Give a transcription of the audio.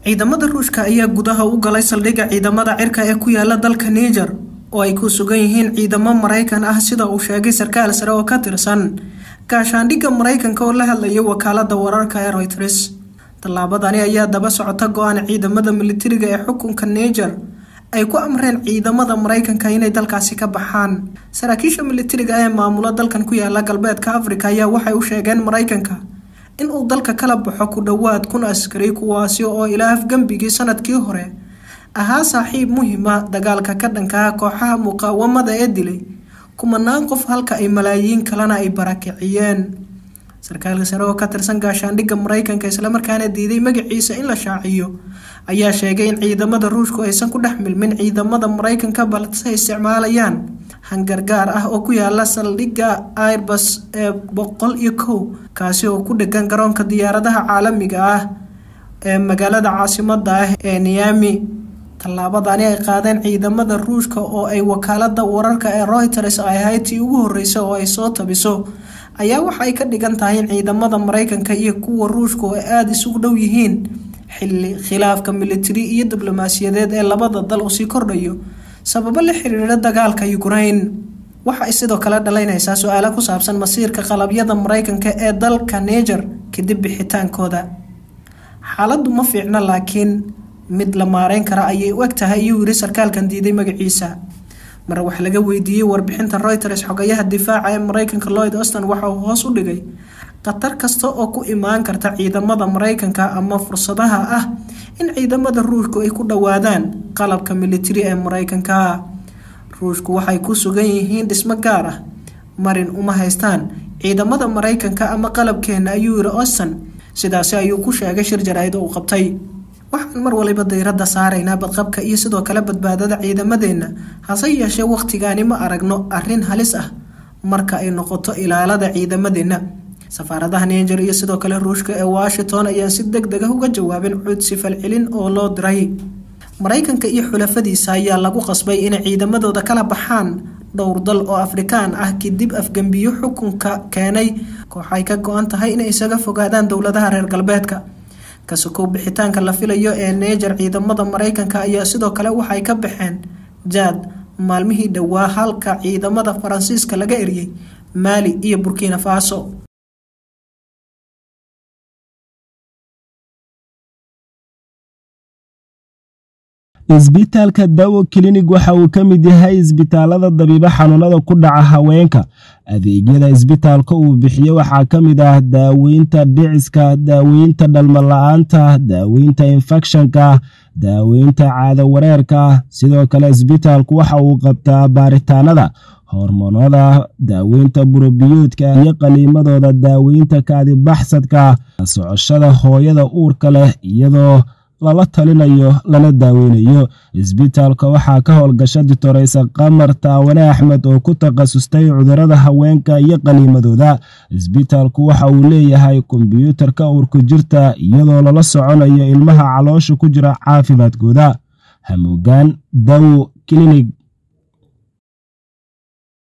ciidamada ruushka ayaa gudaha u galay saldhigga ciidamada cirka ee ku yaala dalka niger oo ay ku sugan yihiin ciidamo maraykan ah sida uu sheegay sarkaal sare oo ka tirsan gaashaandhigga maraykanka oo la hadlayay wakaalada wararka ee royters tallaabadani ayaa daba socota go-aan ciidamada militariga ee xukunka niger ay ku amreen ciidamada maraykanka inay dalkaasi ka baxaan saraakiisha militariga ee maamula dalkan ku yaala galbeedka afrika ayaa waxay u sheegeen maraykanka in uu dalka kala baxo ku dhowaad kun askari kuwaasi oo ilaa afgembigii sanadkii hore ahaa saaxiib muhiima dagaalka ka dhankaha kooxaha muqaawamada ee dilay kumanaan qof halka ay malaayiin kalena ay barakiciyeen sarkaalka sare oo ka tirsan gaashaandhigga maraykanka islamarkaana diiday magaciisa in la shaaciyo ayaa sheegay in ciidamada ruushku aysan ku dhex milmin ciidamada maraykanka balse isticmaalayaan hangargaar ah oo ku yaala saldhigga airbus ee boqol iyo kow kaasi oo ku dhegan garoonka diyaaradaha caalamiga ah ee magaalada caasimada ah ee niyami tallaabadani ay qaadeen ciidamada ruushka oo ay wakaalada wararka ee reuters ay ahayd tii ugu horeysa oo ay soo tabiso ayaa waxa ay ka dhigan tahay in ciidamada maraykanka iyo kuwa ruushka oo aada isugu dhow yihiin xilli khilaafka militari iyo diblomaasiyadeed ee labada dal uu sii kordhayo sababo la xiriira dagaalka ukraine waxa ay sidoo kale dhaleynaysaa su-aalo ku saabsan masiirka qalabyada maraykanka ee dalka niger kadib bixitaankooda xaaladdu ma fiicna laakiin mid la maareyn kara ayay u eg tahay iyuu yiri sarkaalkan diiday magaciisa mar wax laga weydiiyey warbixinta reuters xogayaha difaaca ee maraykanka lloyd auston waxa uu hoos u dhigay khatar kasta oo ku imaan karta ciidamada maraykanka ama fursadaha ah in ciidamada ruushku ay ku dhowaadaan qalabka militari ee maraykanka ruushku waxay ku sugan yihiin dhismo gaar ah marin uma haystaan ciidamada maraykanka ama qalabkeena ayuu yiri auston sidaasi ayuu ku sheegay shir jaraa'id uu qabtay waxaan mar waliba dayradda saaraynaa badqabka iyo sidoo kale badbaadada ciidamadeenna hase yeeshee wakhtigaani ma aragno arrin halis ah marka ay noqoto ilaalada ciidamadeenna safaaradaha niger iyo sidoo kale ruushka ee washington ayaa si deg deg ah uga jawaabeen cudsi falcelin oo loo diray maraykanka iyo xulafadiisa ayaa lagu qasbay inay ciidamadooda kala baxaan dhowr dal oo afrikaan ah kadib afgembiyo xukunka keenay kooxay ka go-an tahay inay isaga fogaadaan dowladaha reer galbeedka kasokow bixitaanka la filayo ee neejar ciidamada maraykanka ayaa sidoo kale waxay ka baxeen jaad maalmihii dhowaa halka ciidamada faransiiska laga eriyey maali iyo burkina faso isbitaalka dawo klinig waxa uu ka mid yahay isbitaalada dabiibo xanuunada ku dhaca haweenka adeegyada isbitaalka uu bixiyo waxaa ka mid ah daaweynta dhiciska daaweynta dhalmala-aanta daaweynta infekshanka daaweynta caado wareerka sidoo kale isbitaalku waxa uu qabtaa baaritaanada hormoonada daaweynta burobiyoodka iyo qaliimadooda daaweynta kaadibaxsadka socoshada hooyada uurka leh iyadoo lala talinayo lana daaweynayo isbitaalka waxaa ka howlgasha ditoreysa qamar taawane axmed oo ku takhasustay cudurada haweenka iyo qaniimadooda isbitaalku waxa uu leeyahay kombyuutarka uurku jirta iyadoo lala soconayo ilmaha caloosha ku jira caafimaadkooda hamuugaan dawo klinig